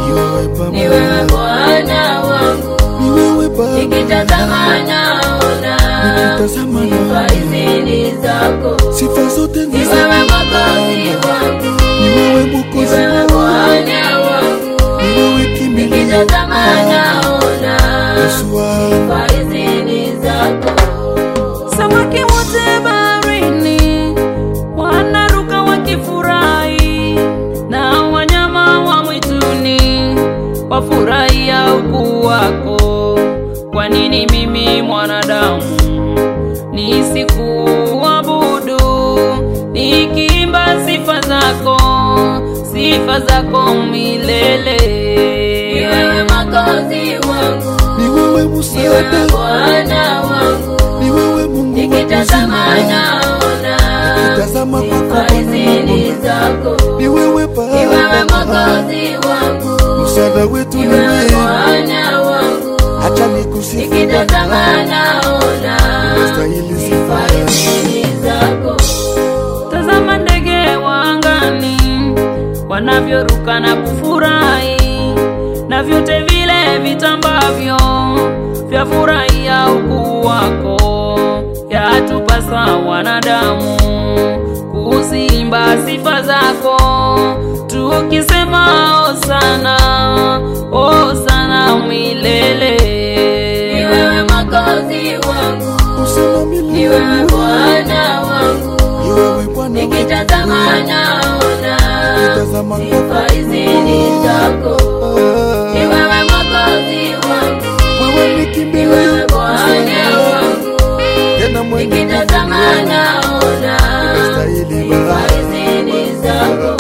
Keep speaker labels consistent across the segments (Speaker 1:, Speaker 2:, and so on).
Speaker 1: ni wewe Bwana wangu, nikitazama naona
Speaker 2: Nikitazama
Speaker 1: sifa
Speaker 2: naona.
Speaker 1: hizi ni zako,
Speaker 2: Sifa zote
Speaker 1: ni
Speaker 2: ni
Speaker 1: wewe
Speaker 2: zako
Speaker 1: Mwokozi wangu,
Speaker 2: Ni wewe
Speaker 1: ni
Speaker 2: Mwokozi
Speaker 1: wewe
Speaker 2: wangu
Speaker 1: Bwana wangu,
Speaker 2: Ni wewe kimbilio
Speaker 1: nikitazama naona
Speaker 2: Yesu wangu
Speaker 1: sifa hizi ni zako.
Speaker 3: Samaki wote baharini wanaruka wakifurahi, na wanyama wa mwituni wafurahia ukuu wako. Kwa nini mimi mwanadamu nisikuabudu, nikiimba sifa zako, sifa zako milele?
Speaker 1: Ni wewe Mwokozi wangu,
Speaker 2: Ni wewe
Speaker 1: ni wewe
Speaker 2: msaada
Speaker 1: Bwana wangu,
Speaker 2: Ni wewe Mungu wa
Speaker 1: nikitazama
Speaker 2: uzima
Speaker 1: naona
Speaker 2: Tazama
Speaker 1: sifa
Speaker 2: kwako
Speaker 1: hizi ni zako.
Speaker 2: Ni wewe
Speaker 1: Ni wewe
Speaker 2: Baba
Speaker 1: Mwokozi wangu,
Speaker 2: Msaada wetu
Speaker 1: ni
Speaker 2: ni
Speaker 1: wewe
Speaker 2: wewe
Speaker 1: Bwana wangu,
Speaker 2: Acha nikusifu
Speaker 1: nikitazama
Speaker 2: Bwana
Speaker 1: naona
Speaker 2: Unastahili
Speaker 1: sifa
Speaker 2: sifa
Speaker 1: hizi ni zako.
Speaker 3: Tazama ndege wa angani wanavyoruka na kufurahi, na vyote vile vitambavyo vyafurahia ukuu wako. Yatupasa wanadamu kuziimba sifa zako, tukisema hosana, hosana milele.
Speaker 1: Ni wewe Mwokozi wangu,
Speaker 2: Usema
Speaker 1: ni
Speaker 2: milele
Speaker 1: wewe Bwana wangu,
Speaker 2: Ni wewe Bwana
Speaker 1: nikitazama naona
Speaker 2: Nikitazama
Speaker 1: sifa
Speaker 2: kwako
Speaker 1: hizi ni zako. Ni
Speaker 2: Ah,
Speaker 1: wewe Mwokozi wangu,
Speaker 2: Wewe ni
Speaker 1: ni
Speaker 2: kimbilio
Speaker 1: wewe Bwana wangu,
Speaker 2: Tena mwenye
Speaker 1: nikitazama naona
Speaker 2: Unastahili
Speaker 1: sifa
Speaker 2: Baba
Speaker 1: hizi ni zako.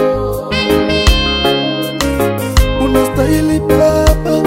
Speaker 2: Unastahili Baba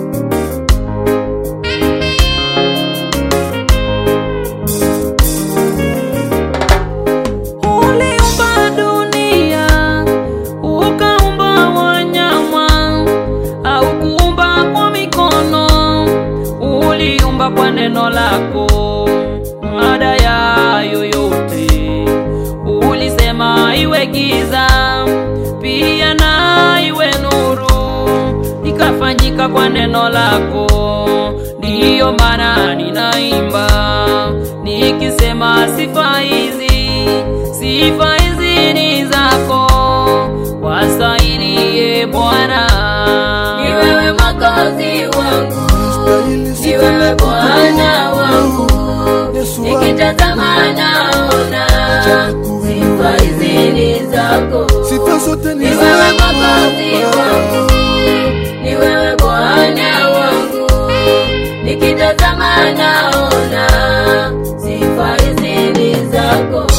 Speaker 3: Uliumba dunia, ukaumba wanyama, au kuumba kwa mikono, uliumba kwa neno lako. Baada ya yoyote ulisema iwe giza, pia na iwe nuru, ikafanyika kwa neno lako. Ndiyo maana ninaimba nikisema sifa hizi, sifa hizi ni zako, wastahili ye Bwana.
Speaker 1: Ni wewe Mwokozi wangu,
Speaker 2: Unastahili
Speaker 1: ni
Speaker 2: sifa
Speaker 1: wewe
Speaker 2: na
Speaker 1: Bwana wangu,
Speaker 2: utukufu. Yesu wangu
Speaker 1: nikitazama naona sifa hizi ni zako.
Speaker 2: Sifa zote ni
Speaker 1: Ni wewe Mwokozi wangu, ni wewe Bwana wangu, nikitazama naona sifa hizi ni zako.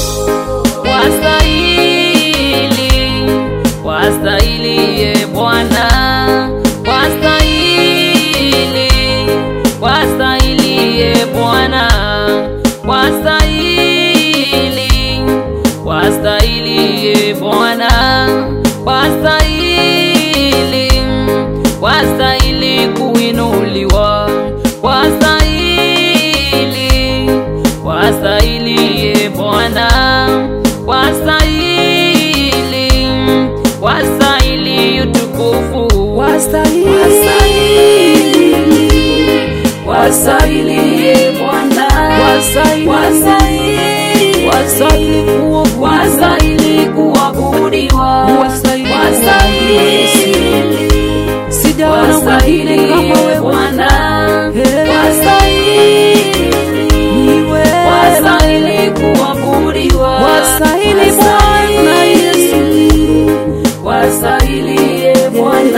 Speaker 3: Wastahili, wastahili ye Bwana, wastahili, wastahili ye Bwana, wastahili, wastahili ye Bwana, wastahili, wastahili kuinuliwa, wastahili, wastahili ye Bwana, wastahili, wastahili utukufu, wastahili, wastahili ye Bwana, wastahili, wastahili kuabudiwa, wastahili kuabudiwa, wastahili, sijaona mwingine kama wewe Bwana, wastahili, wastahili kuabudiwa, wastahili Bwana Yesu, wastahili ye Bwana.